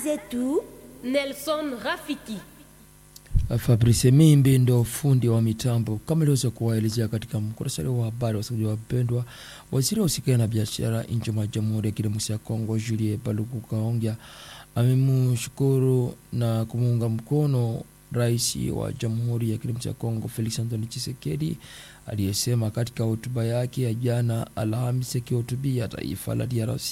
zetu Nelson Rafiki. Fabrice Mimbi ndo fundi wa mitambo. Kama iliweza kuwaelezea katika mkurasari wa habari, wasikilizaji wapendwa, waziri wa usikai na biashara nchi mwa Jamhuri ya Kidemokrasia ya Kongo Julie Paluku Kaongea amemshukuru na kumuunga mkono rais wa Jamhuri ya Kidemokrasia ya Kongo Felix Antoine Tshisekedi aliyesema katika hotuba yake ya jana Alhamisi akihutubia taifa la DRC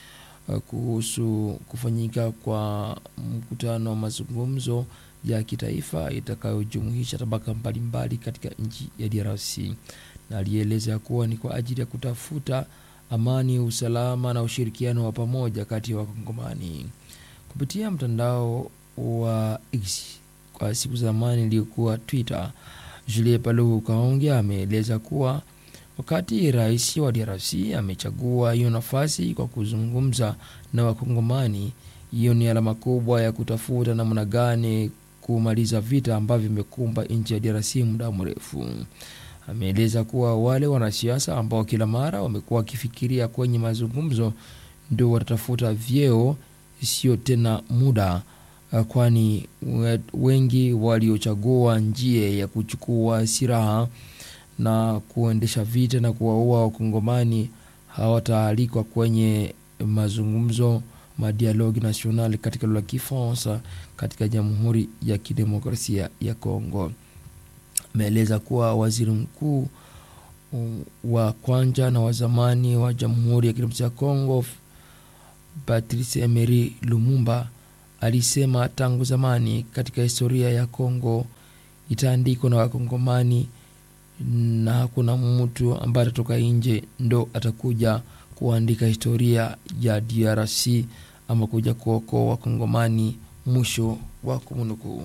kuhusu kufanyika kwa mkutano wa mazungumzo ya kitaifa itakayojumuisha tabaka mbalimbali katika nchi ya DRC, na alieleza kuwa ni kwa ajili ya kutafuta amani, usalama na ushirikiano wa pamoja kati ya Wakongomani. Kupitia mtandao wa X kwa siku za zamani iliyokuwa Twitter, Julie Paluku Kaongea ameeleza kuwa wakati rais wa DRC amechagua hiyo nafasi kwa kuzungumza na Wakongomani, hiyo ni alama kubwa ya kutafuta namna gani kumaliza vita ambavyo vimekumba nchi ya DRC muda mrefu. Ameeleza kuwa wale wanasiasa ambao kila mara wamekuwa wakifikiria kwenye mazungumzo ndio watatafuta vyeo, sio tena muda, kwani wengi waliochagua njia ya kuchukua silaha na kuendesha vita na kuwaua wakongomani hawataalikwa kwenye mazungumzo madialogue national katika lugha ya Kifaransa katika Jamhuri ya Kidemokrasia ya Kongo. Ameeleza kuwa waziri mkuu wa kwanza na wa zamani wa Jamhuri ya Kidemokrasia ya Kongo Patrice Emery Lumumba alisema tangu zamani katika historia ya Kongo itaandikwa na Wakongomani na hakuna mtu ambaye atatoka nje ndo atakuja kuandika historia ya DRC ama kuja kuokoa Wakongomani. Mwisho wa kumnukuu.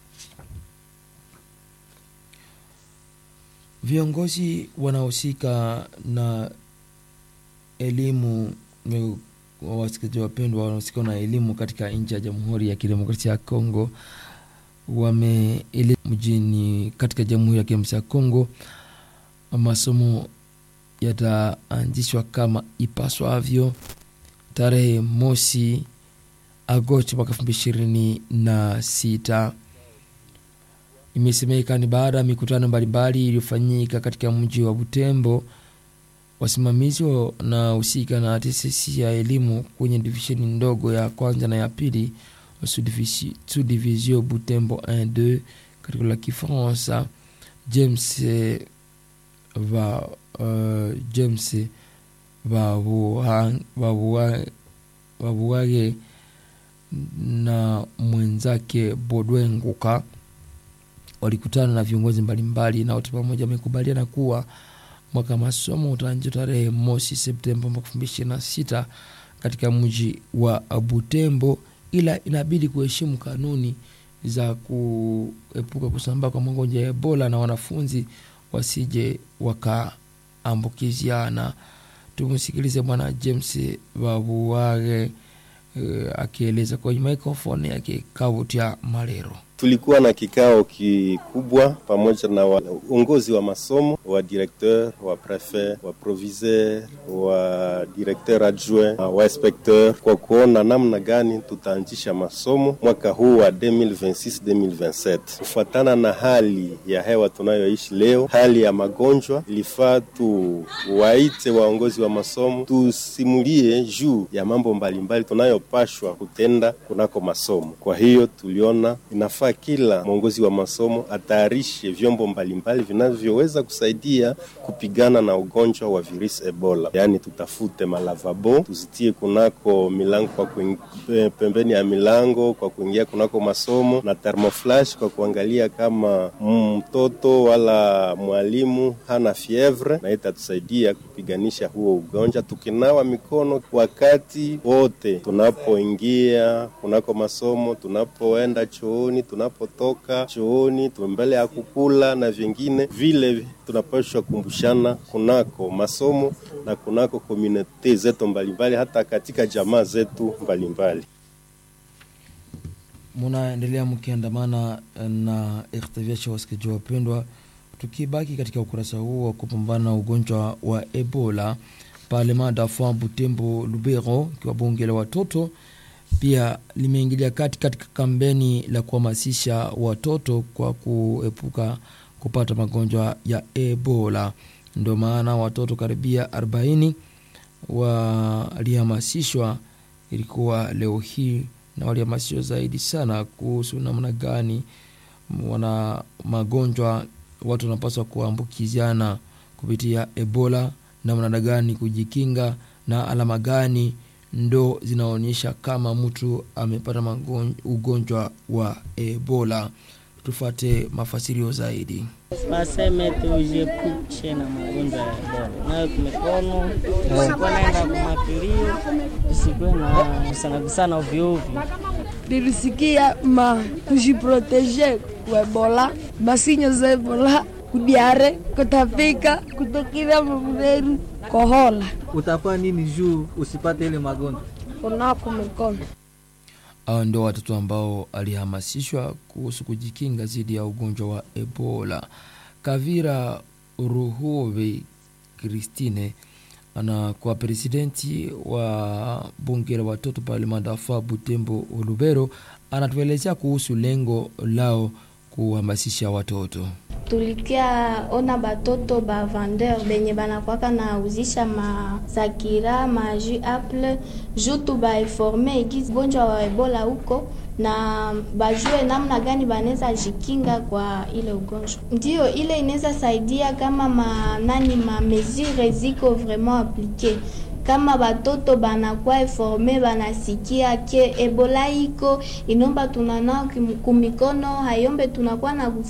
Viongozi wanaohusika na elimu, wasikilizaji wapendwa, wanaohusika na elimu katika nchi ya Jamhuri ya Kidemokrasia ya Kongo wame mjini katika Jamhuri ya Kidemokrasia ya Kongo masomo yataanzishwa kama ipaswavyo tarehe mosi Agosti mwaka elfu mbili ishirini na sita. Imesemeka ni baada ya mikutano mbalimbali iliyofanyika katika mji wa Butembo. Wasimamizi wanahusika na taasisi ya elimu kwenye divisheni ndogo ya kwanza na ya pili Subdivision Butembo 1 2 katika la Kifaransa James va uh, James Vavuage na mwenzake Bodwe Nguka walikutana na viongozi mbalimbali na wote pamoja wamekubaliana kuwa mwaka masomo utaanza tarehe mosi Septemba mwaka elfu mbili ishirini na sita katika mji wa Butembo, ila inabidi kuheshimu kanuni za kuepuka kusambaa kwa magonjwa ya Ebola na wanafunzi wasije wakaambukiziana. Tumsikilize Bwana James Babuwage uh, akieleza kwenye microphone yake Kavutia Malero. Tulikuwa na kikao kikubwa pamoja na uongozi wa masomo wa directeur wa prefet wa proviseur wa directeur adjoint wa inspecteur kwa kuona namna gani tutaanzisha masomo mwaka huu wa 2026-2027 kufuatana na hali ya hewa tunayoishi leo, hali ya magonjwa. Ilifaa tuwaite waongozi wa masomo tusimulie juu ya mambo mbalimbali tunayopashwa kutenda kunako masomo. Kwa hiyo tuliona inafaa kila mwongozi wa masomo atayarishe vyombo mbalimbali vinavyoweza kusaidia kupigana na ugonjwa wa virusi Ebola. Yaani, tutafute malavabo tuzitie kunako milango kwa kuing... pembeni ya milango kwa kuingia kunako masomo na thermoflash kwa kuangalia kama mtoto wala mwalimu hana fievre, na itatusaidia kupiganisha huo ugonjwa, tukinawa mikono wakati wote tunapoingia kunako masomo, tunapoenda chooni, tunapotoka chooni, mbele ya kukula na vingine vile, tunapaswa kumbushana kunako masomo na kunako komunite zetu mbalimbali, hata katika jamaa zetu mbalimbali. Munaendelea mkiandamana na RTVH, wasikizaji wapendwa, tukibaki katika ukurasa huo wa kupambana na ugonjwa wa Ebola, Parlement d'Enfants Butembo Lubero, ikiwa bunge la watoto pia limeingilia kati katika kampeni la kuhamasisha watoto kwa kuepuka kupata magonjwa ya Ebola. Ndio maana watoto karibia 40 walihamasishwa, ilikuwa leo hii, na walihamasishwa zaidi sana kuhusu namna gani wana magonjwa watu wanapaswa kuambukiziana kupitia Ebola, namna gani kujikinga na alama gani ndo zinaonyesha kama mtu amepata ugonjwa wa Ebola. Tufate mafasirio zaidi. Waseme tujiepushe na magonjwa ya Ebola, nayo mikono usikuwe naenda kumakilio, usikuwe na kusana ovyo ovyo. Nilisikia ma tujiproteje ku Ebola, masinyo za Ebola, kudiare, kutapika, kutokira mabureru, kohola. Utafanya nini juu usipate ile magonjwa? Kunako mikono. Hao ndio watoto ambao alihamasishwa kuhusu kujikinga dhidi ya ugonjwa wa Ebola. Kavira Ruhove Christine anakuwa presidenti wa bunge la watoto parlement d'enfants Butembo Lubero, anatuelezea kuhusu lengo lao kuhamasisha watoto. tulikia ona batoto ba vendeur benye banakwaka na uzisha masakira maji apple juu tubainforme gizi gonjwa wa ebola huko na bajue namna gani banaweza jikinga kwa ile ugonjwa. Ndio ile inaweza saidia kama manani ma mesure ziko vraiment applique kama batoto banakuwa informe banasikia ke ebola iko inomba tunanao kumikono hayombe tunakuwa na